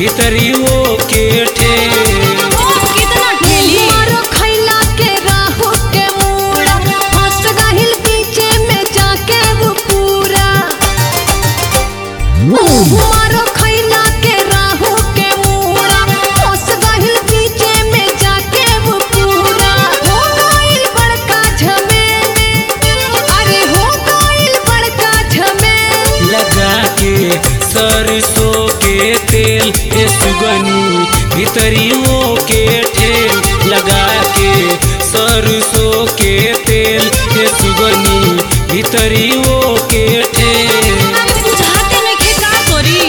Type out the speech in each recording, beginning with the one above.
भीतरियो के ठेल कितना ठेली मारो खैला के राहु के मूड़ा फंस गहिल बीचे में जाके वो पूरा मारो खैला के राहु के मूड़ा फंस गहिल बीचे में जाके वो पूरा हो गइल बड़का झमेल अरे हो गइल बड़का झमेल लगा के सरसों के तेल ए सुगनी भीतरियो के ठेल लगा के सरसों के तेल ए सुगनी भीतरियो के ठेल अरे बुझाते नहीं के का करी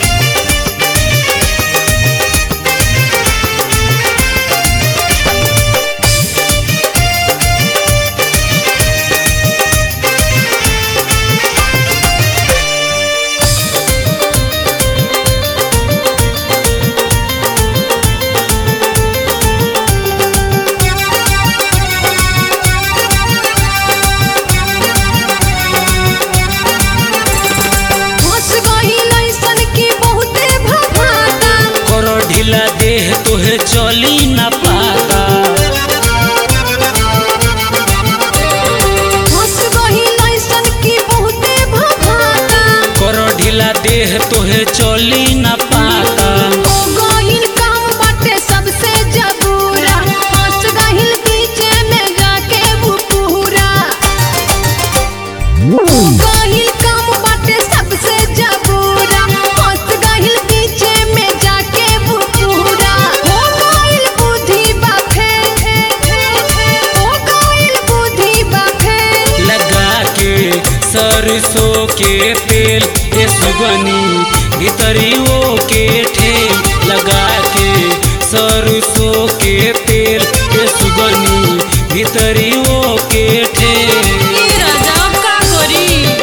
फंस गहिल ऐसन की बहुते भभाता कर ढीला देह तोहे चली न पाता फंस गहिल ऐसन की बहुते भभाता कर ढीला देह तोहे चली न पाता हो गहिल काम बाटे सबसे जबूरा फंस गहिल बीचे में जाके वो पूरा हो गहिल काम बाटे सबसे जबूरा फंस गहिल बीचे में जाके वो पूरा हो गहिल बुद्धि बाफे हो गहिल बुद्धि बाफे लगा के सरसों के तेल ए सुगनी भीतरियो के ठेल लगा के सरसों के तेल ए सुगनी भीतरियो के ठेल ए राजा अब का करी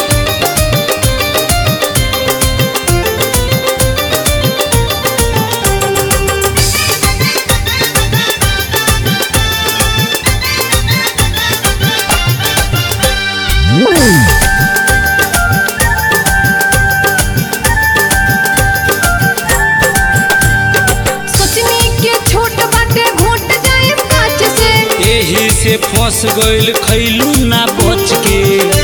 सोचनी के छोट बाटे घोट जाए काच से एही से फंस गइल खैलू ना बच के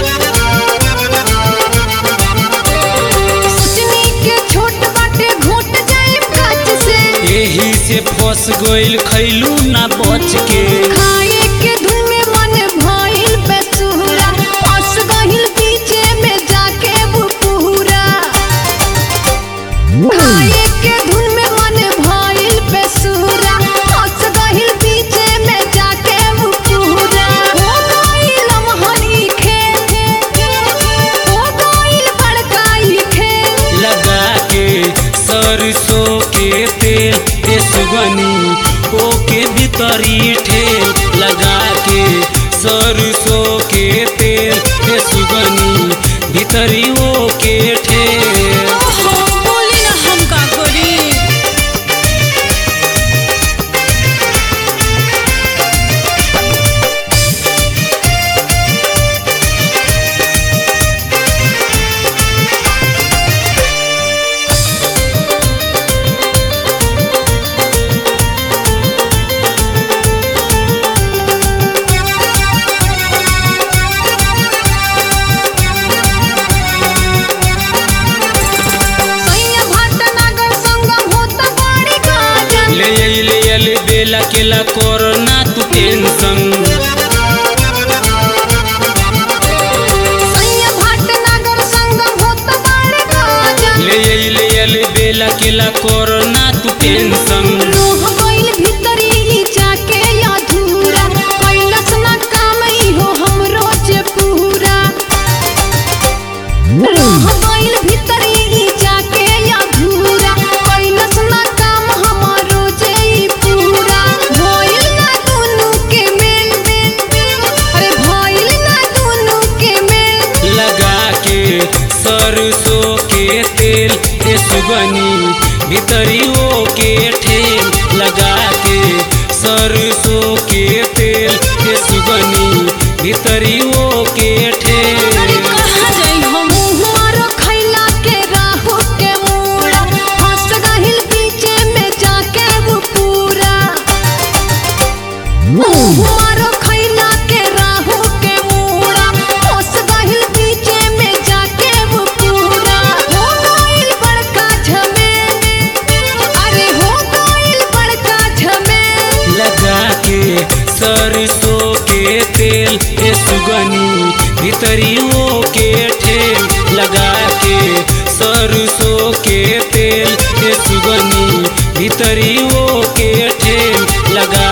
सोचनी के छोट बाटे घोट जाए काच से एही से फंस गइल खैलू ना बच के खाए के धुन में मन भइल बेसुरा फंस गहिल बीचे में जाके वो पूरा खाए के धुन में मन भइल बेसुरा फंस गहिल बीचे में जाके वो पूरा हो गइल लमहरी खेल हो गइल बड़काई खेल लगा के सरसों के तेल ए सुगनी ओके भीतरी ठेल लगा के सरसों के तेल ए सुगनी भीतरी ओके ठेल ओहो बोली ना हम का करी सैया भाट नागर संगम होता बड़ी गाजन ले ले ले बेला केला कोरोना तू टेंशन सैया भाट नागर संगम होता बड़ी गाजन ले ले ले बेला केला कोरोना तू टेंशन रोह गइल भीतरी ई जाके अधूरा कैलस ना काम इहो हमरो जे पूरा रोह गइल भीतरी ई जाके अधूरा कैलस ना काम हमरो जे ई पूरा भइल ना दुनु के मेल अरे भइल ना दुनु के मेल लगा के सरसों के तेल ए सुगनी भीतरियो के ठेल लगा के सरसों के तेल ए सुगनी भीतरियो के ठेल अरे कहाँ जाई हम मुँह मारो खैला के राहु के मूड़ा फंस गहिल बीच ए सुगनी भितरियों के ठेल लगा के सरसों के तेल ए सुगनी भितरियों के ठेल लगा